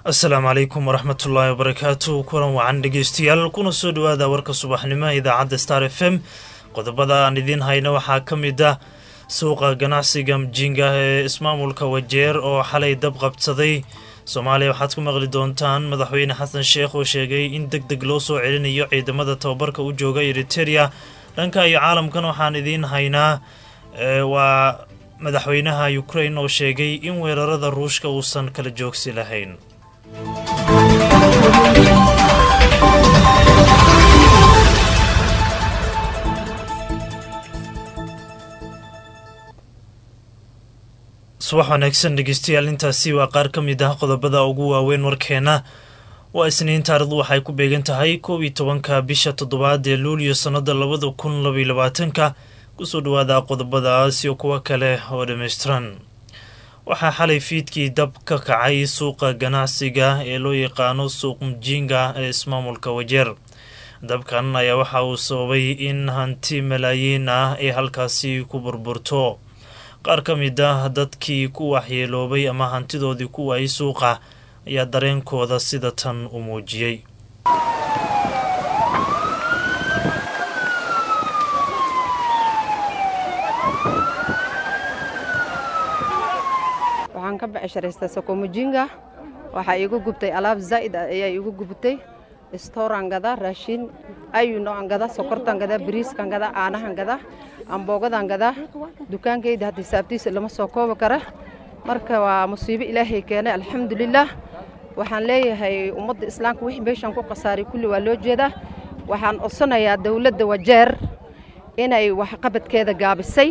asalaamu calaykum waraxmatullaahi wabarakaatu kulan wacan dhegeystayaal kuna soo dhowaada warka subaxnimo idaacadda star f m qodobada aan idiin hayno waxaa ka mid ah suuqa ganacsiga mjinga ee ismaamulka wajeer oo xalay dab qabsaday soomaaliya waxaad ku maqli doontaan madaxweyne xasan sheekh oo sheegay in deg deg loo soo celinayo ciidamada tababarka u jooga eriteria dhanka iyo caalamkan waxaan idiin haynaa waa madaxweynaha ukrain oo sheegay in weerarada ruushka uusan kala joogsi lahayn subax wanaagsan dhegeystayaal intaasi waa qaar ka mid ah qodobada ugu waaweyn warkeena waa isniin taarikhdu waxay ku beegan tahay koob iyo tobanka bisha toddobaad ee luuliyo sannada labada kun labaiyo labaatanka kusoo dhawaada qodobadaas iyo kuwo kale oo dhammaystiran waxaa xalay fiidkii dab ka kacay suuqa ganacsiga ee loo yaqaano suuq mjinga ee ismaamulka wajeer dabkan ayaa waxa uu sababay in hanti malaayiin ah ay halkaasi ku burburto qaar ka mid ah dadkii ku waxyeeloobay ama hantidoodii ku waayay suuqa ayaa dareenkooda sida tan u muujiyey waxaan ka becsharaystay sokomujinga waxaa iigu gubtay alaab zaa'id ah ayaa iigu gubtay stooraan gadaa raashiin ayu noocan gadaa sokortaan gadaa bariiskaan gadaa caanahan gadaa amboogadaan gadaa dukaankayda hadda hisaabtiisa lama soo koobi kara marka waa musiibo ilaahay keenay alxamdulilaah waxaan leeyahay ummadda islaamka wixii meeshaan ku khasaaray kulli waa loo jeedaa waxaan codsanayaa dowladda wajeer inay waxqabadkeeda gaabisay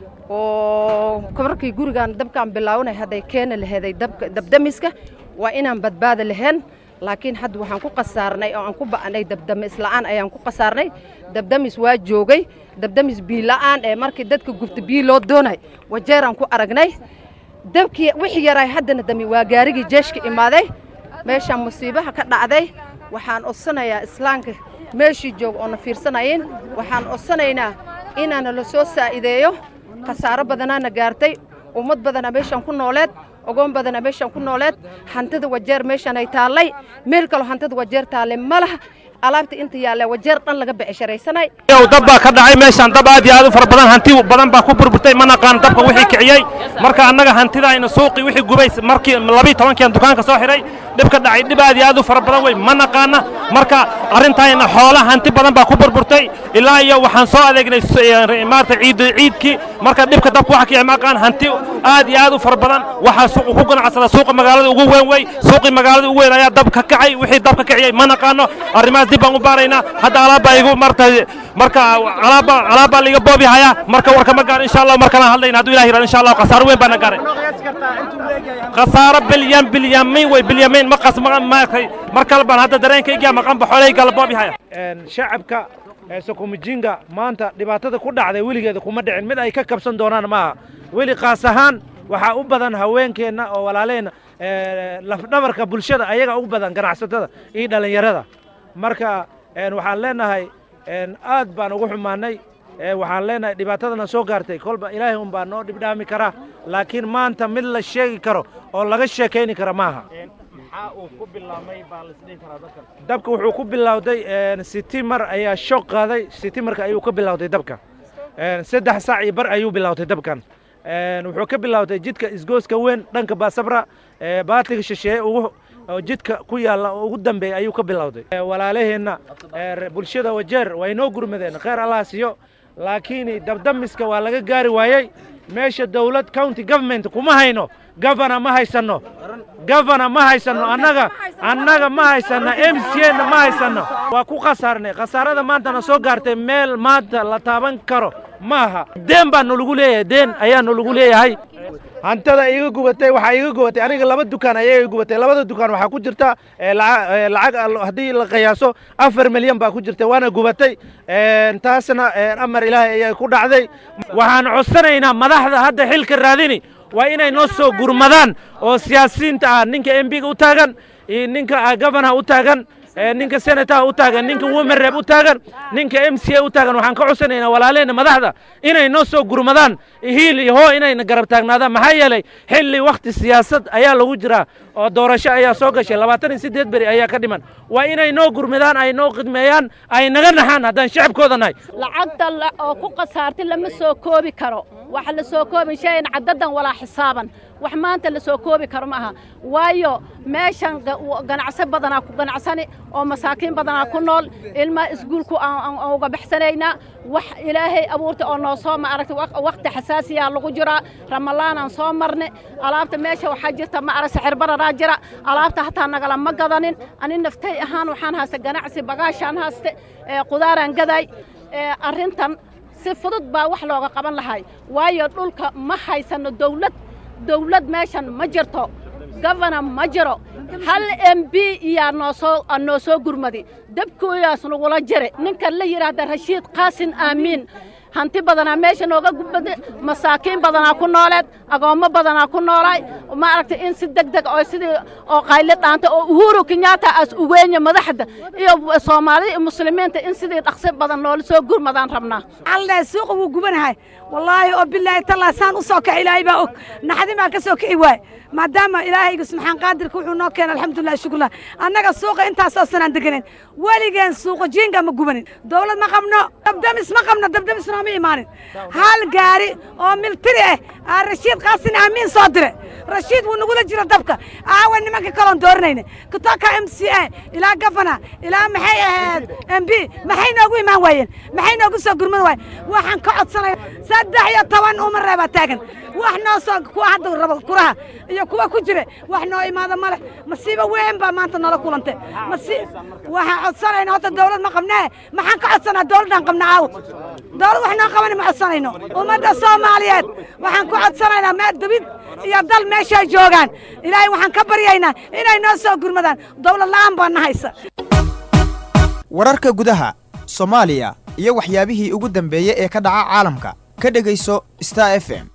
oo markii gurigaan dabkaan bilaawanay hadday keeni laheeday dabdamiska waa inaan badbaada lahayn laakiin hadda waxaan ku khasaarnay oo aan ku ba'nay dabdamis la'aan ayaan ku khasaarnay dabdamis waa joogay dabdamis biila'aan ee markii dadka gubta biyo loo doonay wajeeraan ku aragnay dabkii wixii yaray haddana dami waa gaarigii jeeshka imaaday meeshaan musiibaha ka dhacday waxaan codsanayaa islaamka meeshii jooga oona fiirsanayin waxaan codsanaynaa inaana la soo saa'ideeyo khasaaro badanaana gaartay ummad badana meeshaan ku nooleed ogoon badana meeshaan ku nooleed hantida wajeer meeshaan ay taallay meel kaloo hantida wajeer taallay ma laha alaabta inta yaalla wajeer dhan laga becesharaysanay yow dab baa ka dhacay meeshaan dab aad iyo aad u fara badan hanti badan baa ku burburtay ma naqaan dabka wixii kiciyey marka annaga hantidayna suuqii wixii gubay markii labii tobankiian dukaanka soo xidhay dhib ka dhacay dhib aad iyo aad u fara badan wey ma naqaana marka arrintayna xoola hanti badan baa ku burburtay ilaa iyo waxaan soo adeegnay maarata ciid ciidkii marka dhibka dabka waxa kicay ma aqaan hanti aad iyo aad u fara badan waxaa suuqa ku ganacsada suuqa magaalada ugu weyn wey suuqii magaalada ugu weyn ayaa dab ka kacay wixii dab ka kiciyey ma naqaano arrimahaas dib baan u baaraynaa hadda alaabbaa igu marta marka alaabba alaabbaa liiga boobi hayaa marka warka ma gaar insha allah markana hadlayna hadduu ilahi yirahdo insha allah khasaaro weyn baana gaaray khasaaro bilyan bilyamiin wey bilyamiin ma qas maakay mar kale baan hadda dareenkayga maqanba xoolahayga la boobi haya shacabka sokomujinga maanta dhibaatada ku dhacday weligeeda kuma dhicin mid ay ka kabsan doonaan maaha weli kaas ahaan waxaa u badan haweenkeenna oo walaaleenna lafdhabarka bulshada ayaga ugu badan ganacsatada iyo dhallinyarada marka waxaan leenahay aad baan ugu xumaanay waxaan leenahay dhibaatadana soo gaartay kolba ilaahay un baa noo dhibdhaami karaa laakiin maanta mid la sheegi karo oo laga sheekayni kara maaha dabka wuxuu ku bilowday sitimar ayaa shoog qaaday sitimarka ayuu ka bilowday dabka saddex saac iyo bar ayuu bilowday dabkan wuxuu ka bilowday jidka isgooska weyn dhanka baasabra baatiga shisheeye ugu jidka ku yaalla ugu dambeeya ayuu ka bilowday walaalaheenna bulshada wajeer way noo gurmadeen kheyr allah siiyo laakiin dabdamiska waa laga gaari waayey meesha dawlad county government kuma hayno gavana ma haysanno gavana ma haysanno annaga annaga ma haysanno m c na ma haysanno waa ku khasaarnay khasaarada maantana soo gaartay meel maanta la taaban karo maaha deen baa nolagu leeyahay deen ayaa nolagu leeyahay hantada iga gubatay waxaa iga gubatay aniga laba dukaan ayaa iga gubatay labada dukaan waxaa ku jirta lacag haddii la qiyaaso afar milyan baa ku jirta waana gubatay taasna amar ilaahay ayaa ku dhacday waxaan codsanaynaa madaxda hadda xilka raadini waa inay noo soo gurmadaan oo siyaasiyiinta ah ninka m biga u taagan iyo ninka gavanaha u taagan ninka senataha u taagan ninka women u taagan ninka m c a u taagan waxaan ka codsanaynaa walaaleyna madaxda inay noo soo gurmadaan hiil iyo hoo inayna garab taagnaadaan maxaa yeelay xilli wakhti siyaasad ayaa lagu jiraa oo doorasho ayaa soo gashay labaatan iyo siddeed beri ayaa ka dhiman waa inay noo gurmadaan ay noo khidmeeyaan ay naga naxaan haddaan shacabkooda nahay lacagta oo ku khasaartay lama soo koobi karo waxa la soo koobi shayan caddadan walaa xisaaban wax maanta la soo koobi karo ma aha waayo meeshan ganacso badanaa ku ganacsani oo masaakiin badanaa ku nool ilmaa iskuulku aan uga baxsanaynaa wax ilaahay abuurta oo noo soo ma aragtay wakhti xasaasiyaa lagu jiraa ramalaanaan soo marne alaabta meesha waxaa jirta ma arag sixirbaranaa jira alaabta hataa nagala ma gadanin ani naftay ahaan waxaan haysta ganacsi bagaashaan hayste qudaaraan gaday arrintan si fudud baa wax looga qaban lahay waayo dhulka ma haysano dawlad dawlad meeshan ma jirto gofana ma jiro hal m b iyaa noosoo noo soo gurmadi dabkooyaas nagula jire ninkan la yidhaahda rashiid qaasin aamiin hanti badanaa meesha nooga gubada masaakiin badanaa ku nooleed agoommo badanaa ku noolaay ma aragtay in si deg deg oo sidii oo qayli dhaanta oo uhuru kenyatta as uweenya madaxda iyo soomaalida iyo muslimiinta in sidii dhaqsi badan noola soo gurmadaan rabnaa alle suuqa wuu gubanahay wallaahi oo bilaahi tallaa saan u soo kaci ilaahay baa og naxdin baan ka soo kici waay maadaama ilaahayga subxaan qaadirka wuxuu noo keenay alxamdulilah shukurlah annaga suuqa intaasoo sanaan deganen weligeen suuqa jiinga ma gubanin dawlad ma qabno dabdamis ma qabno dabdamis nooma imaanin hal gaari oo miltiri ah aa rashiid qaasin aamiin soo dire rashiid wuu nagula jira dabka aawa nimanka kaloon dooranayna kutoka m c a ilaa gafana ilaa maxay ahayd m b maxay noogu imaan waayeen maxay noogu soo gurmad waayeen waxaan ka codsanaya saddex iyo toban uma reebaa taagan wax noo soo kuwa hadda rabo kuraha iyo kuwa ku jira wax noo imaada male masiibo weyn baa maanta noola kulantay masi waxaan codsanayna horta dawlad ma qabnee maxaan ka codsanaa dawladdaan qabna aaw dawlad wax noo qabani ma codsanayno ummadda soomaaliyeed waxaan ku codsanaynaa meel debid iyo dal meeshay joogaan ilaahay waxaan ka baryaynaa inay noo soo gurmadaan dawlad la'aan baa na haysa wararka gudaha soomaaliya iyo waxyaabihii ugu dambeeyey ee ka dhaca caalamka ka dhegayso star f m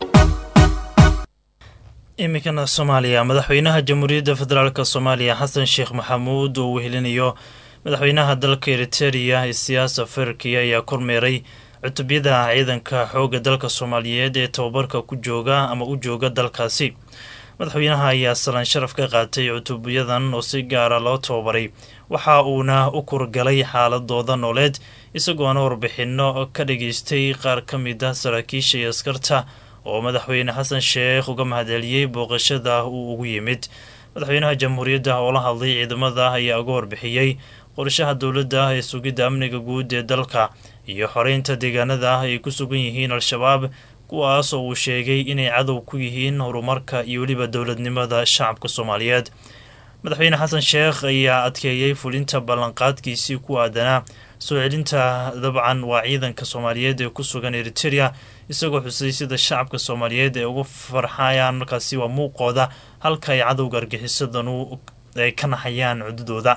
iminkana soomaaliya madaxweynaha jamhuuriyadda federaalk soomaaliya xasan sheekh maxamuud oo wehelinayo madaxweynaha dalka eritereya isiyaasa ferki ayaa kormeeray cutubyada ciidanka xoogga dalka soomaaliyeed ee tababarka ku jooga ama u jooga dalkaasi madaxweynaha ayaa salaan sharaf ka qaatay cutubyadan oo si gaara loo tababaray waxa uuna u kurgalay xaaladooda nooleed isagoona warbixinno ka dhageystay qaar ka mid ah saraakiisha iyo askarta oo madaxweyne xasan sheekh uga mahadceliyey booqashada uu ugu yimid madaxweynaha jamhuuriyadda oo la hadlay ciidamada ayaa uga warbixiyey qorshaha dowladda ee sugidda amniga guud ee dalka iyo xoreynta deegaanada ay ku sugan yihiin al-shabaab kuwaas oo uu sheegay inay cadow ku yihiin horumarka iyo weliba dowladnimada shacabka soomaaliyeed madaxweyne xasan sheekh ayaa adkeeyey fulinta ballanqaadkiisii ku aadanaa soo celinta dabcan waa ciidanka soomaaliyeed ee ku sugan eritereya isagoo xusay sida shacabka soomaaliyeed ay ugu farxayaan markaasi waa muuqooda halka ay cadowga argixisadanu ay ka naxayaan cududooda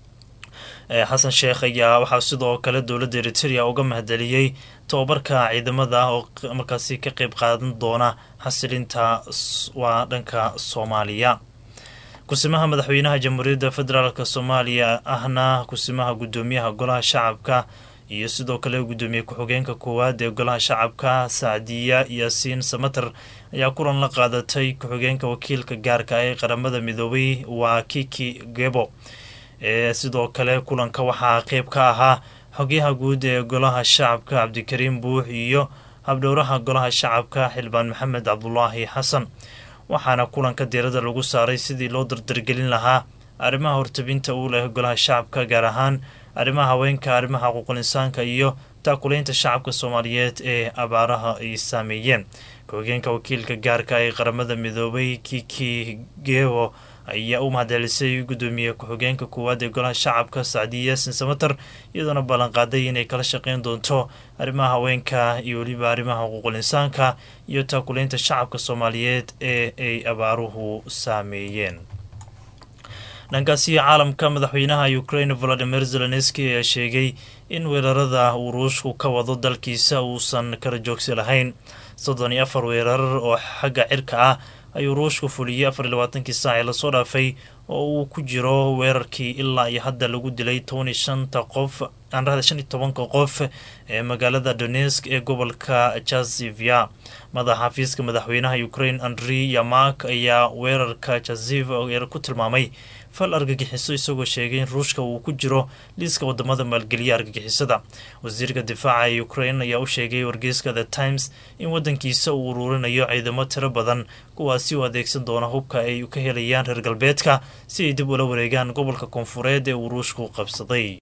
xasan sheekh ayaa waxaa sidoo kale dowladda eritereya uga mahadceliyey tobabarka ciidamada oo markaasi ka qeyb qaadan doona xasilinta waa dhanka soomaaliya kusimaha madaxweynaha jamhuuriyadda federaalk soomaaliya ahna kusimaha guddoomiyaha golaha shacabka iyo sidoo kale guddoomiye ku-xigeenka koowaad ee golaha shacabka sacdiya yaasiin samater ayaa kulan la qaadatay ku-xigeenka wakiilka gaarka ee qaramada midoobay waa kiki gebo ee sidoo kale kulanka waxaa qeyb ka ahaa xogyaha guud ee golaha shacabka cabdikariim buux iyo habdhowraha golaha shacabka xildhibaan maxamed cabdulaahi xasan waxaana kulanka diirada lagu saaray sidii loo dardargelin lahaa arrimaha hortabinta uu leh golaha shacabka gaar ahaan arrimaha haweenka arrimaha xuquuqul insaanka iyo taakulaynta shacabka soomaaliyeed ee abaaraha ay saameeyeen ku-xigeenka wakiilka gaarka ee qaramada midoobay kiki gewo ayaa u mahadcelisay guddoomiye ku-xigeenka koowaad ee golaha shacabka sacdiya yaasin samater iyadoona ballanqaaday inay kala shaqeyn doonto arrimaha haweenka iyo weliba arrimaha xuquuqul insaanka iyo taakulaynta shacabka soomaaliyeed ee ay abaaruhu saameeyeen dhankaasi caalamka madaxweynaha ukraine volodimir zelenski ayaa sheegay in weerarada uu ruushku ka wado dalkiisa uusan kala joogsi lahayn soddon iyo afar weerar oo xagga cirka ah ayuu ruushku fuliyey afar iyo labaatankii saac ee lasoo dhaafay oo uu ku jiro weerarkii ilaa iyo hadda lagu dilay toban iyo shanta qof aanrahda shan iyo tobanka qof ee magaalada donesk ee gobolka jazivya madaxa xafiiska madaxweynaha ukraine andrei yamak ayaa weerarka jaziv ku tilmaamay fal argagixiso isagoo sheegay in ruushka uu ku jiro liiska wadamada maalgeliya argagixisada wasiirka difaaca ee ukraine ayaa u sheegay wargeyska the times in wadankiisa uu uruurinayo ciidamo tiro badan kuwaasi u adeegsan doona hubka ay ka helayaan reer galbeedka si ay dib ula wareegaan gobolka koonfureed ee uu ruushku qabsaday